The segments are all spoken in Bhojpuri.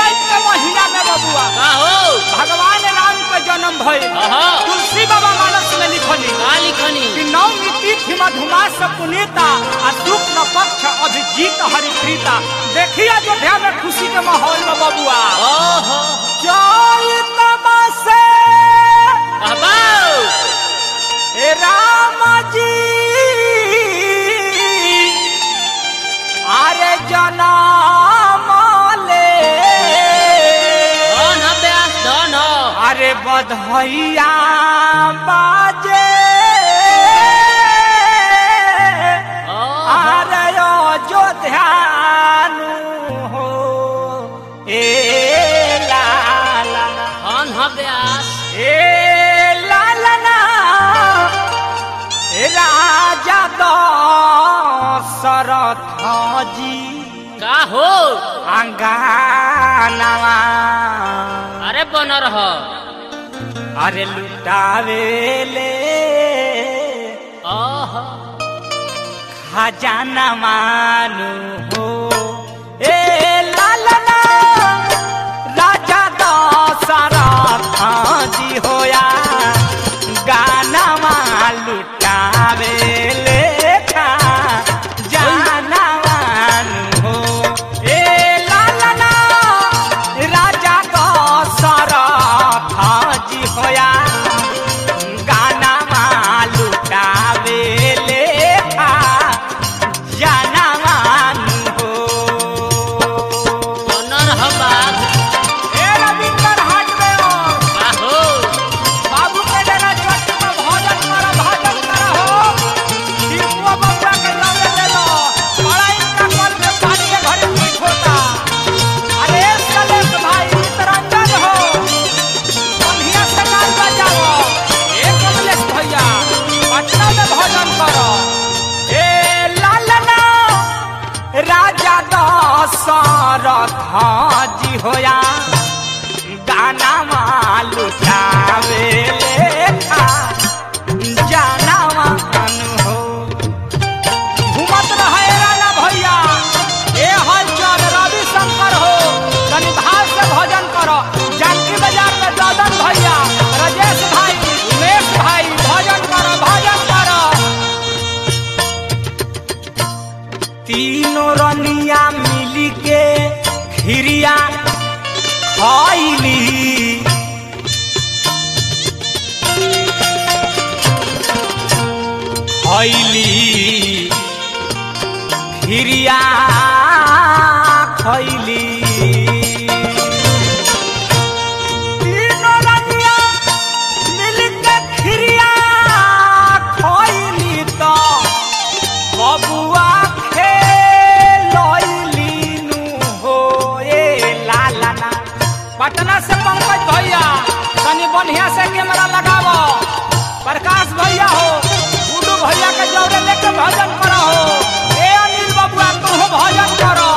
चैत के महीना में बबुआ का हो भगवान राम के जन्म भइल आहा तुलसी बाबा मानस में लिखली का लिखनी कि नवमी तिथि मधुमास पुनीता आ शुक्ल पक्ष अभिजीत हरिप्रीता देखिए अयोध्या में खुशी के माहौल में बबुआ ओहो चैत मासे अबाऊ हे राम जी अरे जनम ले धन ब्यास धन अरे बधैया बाजे ओहो अरे अयोध्यानु हो ए लाला धन ब्यास ए लालना ए राजा दशरथ जी का हो अंगानवा अरे बन रह अरे लुटावेले ओहो खजाना मानु हो ए लालना राजा दशरथ जी होया गाना लुटावे लेखा जाना मानु हो ए लालना राजा दशरथ जी होया गाना लुटावे लेखा जाना मानु हो बन रह बाघ ए रविंदर हाट में हो का हो बाबू के डेरा चट में भोजन करो भोजन करो हो दीपुआ बबुआ के लगे ले लो बड़ा इनका कल में पानी के घरे पीठ होता अरे सलेश भाई चितरंजन हो कन्हिया से गाल बजाओ ए कमलेश भैया पटना में भोजन करो ए लालना राजा दशरथ जी होया गाना लुटावे लेखा जाना मान हो घूमत रहे राजा भैया ए हलचल रवि शंकर हो तनि भाव से भजन करो जानकी बाजार में ददन भैया राजेश भाई उमेश भाई भजन करो भजन करो तीनों रनिया मिली के खिरिया खैली खैली खिरिया खैली तीनों रनिया मिल के खिरिया खैली तो बबुआ खेलैलीनु हो ए लालना पटना से पंकज भैया तनी बढ़िया से कैमरा लगावो प्रकाश भैया हो गुड्डू भैया के जौरे लेके भजन करो हो ए अनिल बबुआ तुम भजन करो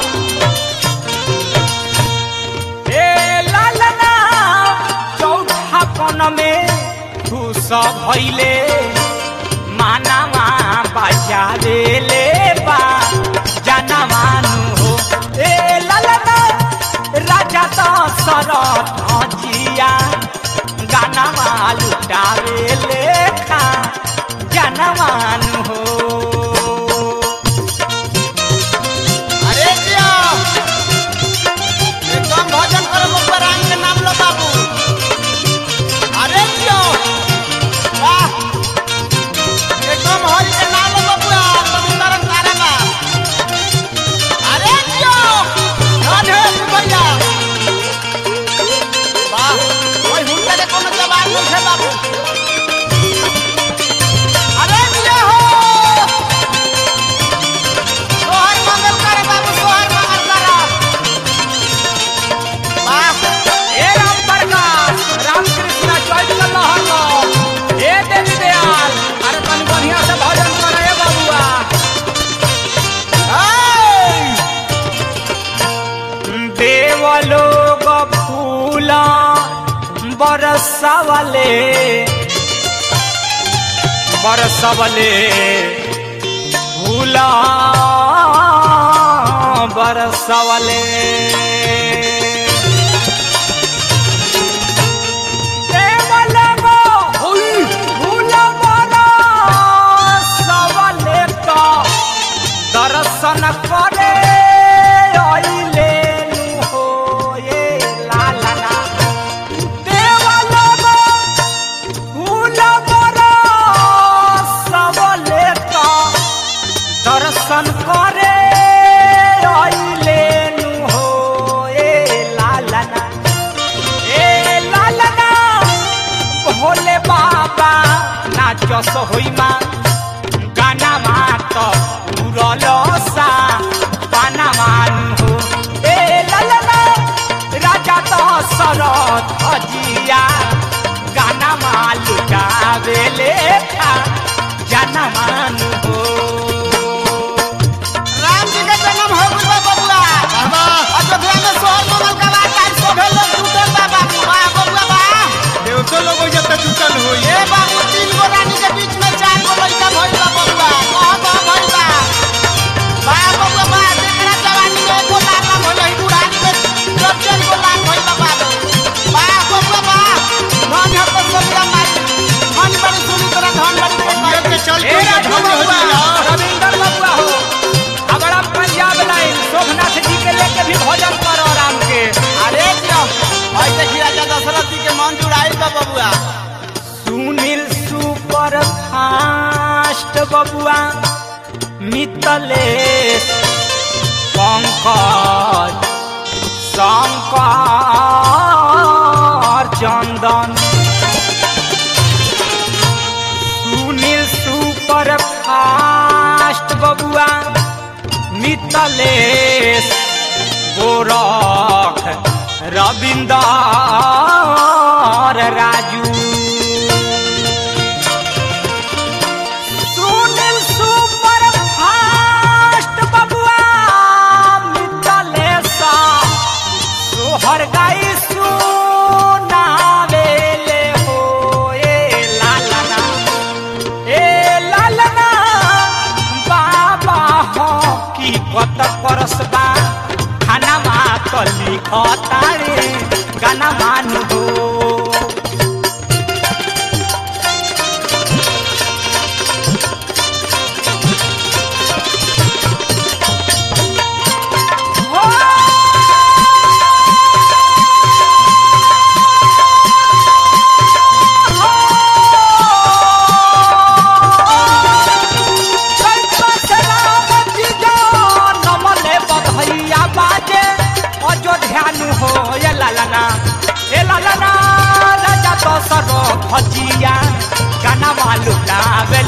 ए लालना चौठापन में खुश भैले मानवा बजावे ले बा जाना मानु हो ए ललना राजा दशरथ जिया गाना लुटावे लेखा जाना मानु हो अरे जिया एकदम भजन करो मुखबरान के नाम लो बाबू अरे जिया वाह एकदम हरि के नाम लो बबुआ समुंदर तारा बा अरे जिया धन है भैया वाह ओए हुनका के कोनो जवाब नहीं है बाबू अरे जिया हो सोहर मंगल करे बाबू सोहर मंगल करा वाह ए राम प्रकाश रामकृष्ण चौथ का लहर लो ए देवी दयाल अरे तनी बढ़िया से भजन करे ए बबुआ देवलोग फूला बरसवले बरसवले फूला बरसवले दस होइमा गाना मात उरलसा पाना मान हो ए ललना राजा दशरथ अजिया गाना मालू गावेले खा जाना मान हो राम जी के जन्म हो गइल बा बबुआ अयोध्या में सोहर मंगल का बात आज सभे लोग जुटल बा बाबू वाह बबुआ वाह देवतो लोग हो जब जुटल होई ए बाबू तीन गो रानी के बीच में चार गो लड़का भइल बा बबुआ कह कह भइल बा वाह बबुआ वाह जेकरा जवानी में एको लाख ना भइल है बुढ़ानी में दर्जन गो लाख भइल बा बाबू वाह बबुआ वाह धन है तो सबका माई धन बड़ी सुनी तरह धन बड़ी ये के चल ए के राजू धन हो बबुआ, जाइला रविंदर बबुआ हो अबड़ा पंजाब लाइन शोभनाथ जी के लेके भी भोजन करो राम के अरे जियो भाई देखी राजा दशरथ जी के मन जुड़ाइल बा बबुआ सुनील सुपर फास्ट बबुआ मितलेश पंकज शंकर चंदन सुनील सुपर फास्ट बबुआ मितलेश गोरख रविंदर राजू सुनील सुपर फास्ट बबुआ मितलेश सोहर गाई सुनावेले हो ए लालना ए लालना बाबा हो की कत परसबा खाना मा कली खतारे गाना मानु हो भजिया गाना मालू गावे